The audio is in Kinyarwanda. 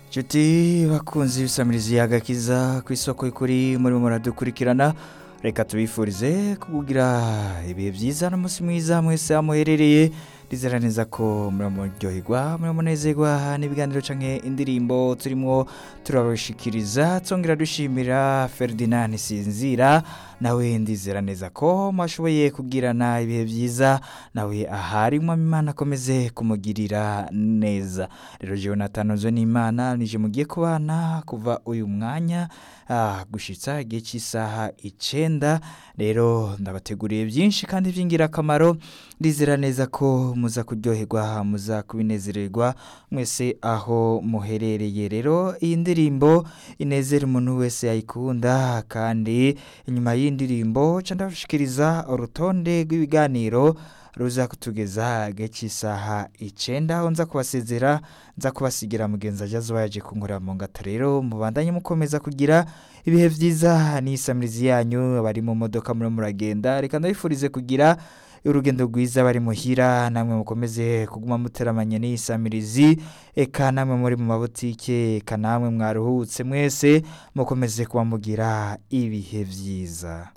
inshuti bakunze ibisamirizi y'agakiza ku isoko y'ukuri murimo muradukurikirana reka tubifurize kugira ibihe byiza n'umunsi mwiza mwese muherereye ndizera neza ko muramuryoherwa muramunezerwa n'ibiganiro cyangwa indirimbo turimo turabashikiriza twongera dushimira Ferdinand Sinzira nawe ndizera neza ko mwashoboye kugirana ibihe byiza nawe ahari Imana akomeze kumugirira neza rero Jonathan nzo n'imana nije mugiye kubana kuva uyu mwanya gushyitsa igihe cy'isaha icyenda rero ndabateguriye byinshi kandi by'ingirakamaro ndizera neza ko muza kuryoherwa muza kubinezererwa mwese aho muherereye rero iyi ndirimbo inezera umuntu wese yayikunda kandi inyuma y'indirimbo ndabashikiriza urutonde rw'ibiganiro ruza kutugeza igihe cy'isaha icyenda aho nza kubasezera nza kubasigira mugenzi ageze yaje kunkura mu ngata rero mubandanye mukomeza kugira ibihe byiza n'isamirizi yanyu abari mu modoka murimo muragenda reka ndabifurize kugira urugendo rwiza bari muhira namwe mukomeze kuguma muteramanye n'iyisamirizi eka namwe muri mu mabutike eka namwe mwaruhutse mwese mukomeze kuba mugira ibihe byiza